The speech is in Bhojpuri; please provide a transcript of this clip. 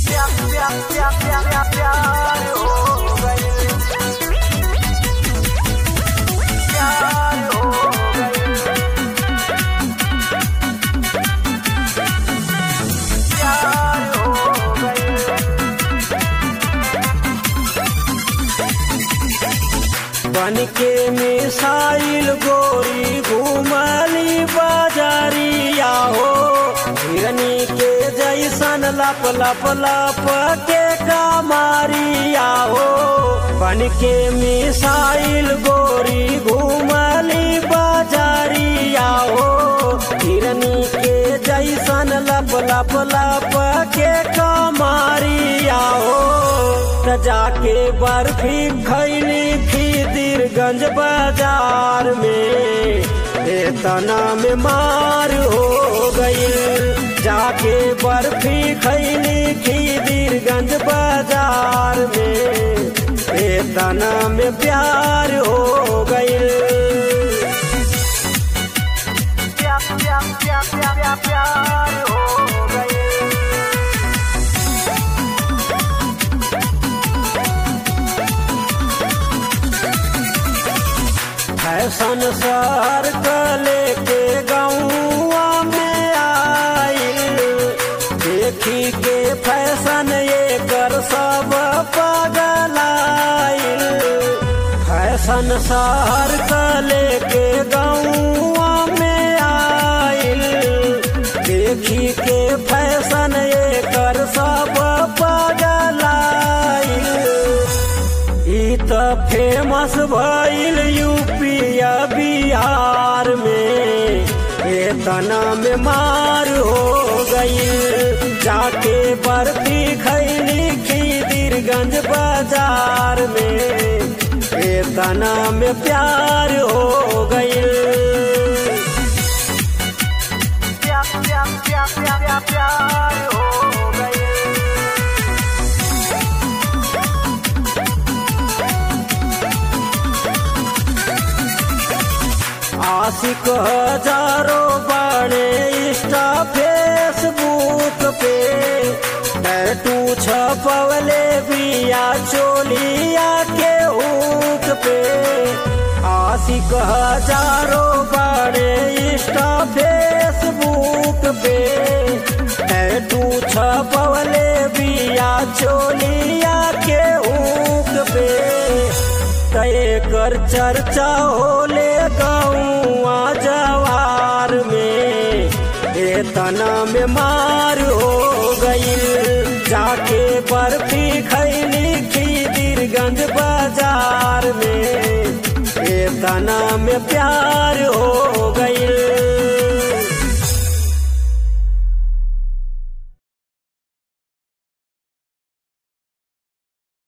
बन के मिसाइल गोरी घुमली बाजारिया हो हिरनी के जैसन लप लप लप के कमारिया हो बन के मिसाइल गोरी घुमली बाजारिया हो हिरनी के जैसन लप लप लप के कमारिया हो त जाके बर्फी खैली खीदिरगंज बाजार में तना में मार हो गई जाके बर्फी खैली खीदिरगंज बाजार में तना में प्यार हो गई प्यार हो गई फैशन सर कले के गौआ में आइल देखी के फैशन ये कर सब पगलाइल फैशन सर कले के गौआ में आइल देखी के फैशन ये कर सब पगलाइल ई त फेमस भइल यूपिया बिहार में तना में मार हो गई जाके बर्फी खैली खीदिरगंज बाजार में तना में प्यार हो गई प्यार हो गई आशिक हजारों बड़े इंस्टा फेसबुक पे टैटू छपवले बिया चोलिया के ऊक पे आशिक हजारों बड़े इंस्टा फेसबुक पे टैटू छपवले बिया चोलिया के ऊक पे तय कर चर्चा होले गौआ जवार में ए तना में मार हो गई जाके बर्फी खैली खीदिरगंज बाजार में ए तना में प्यार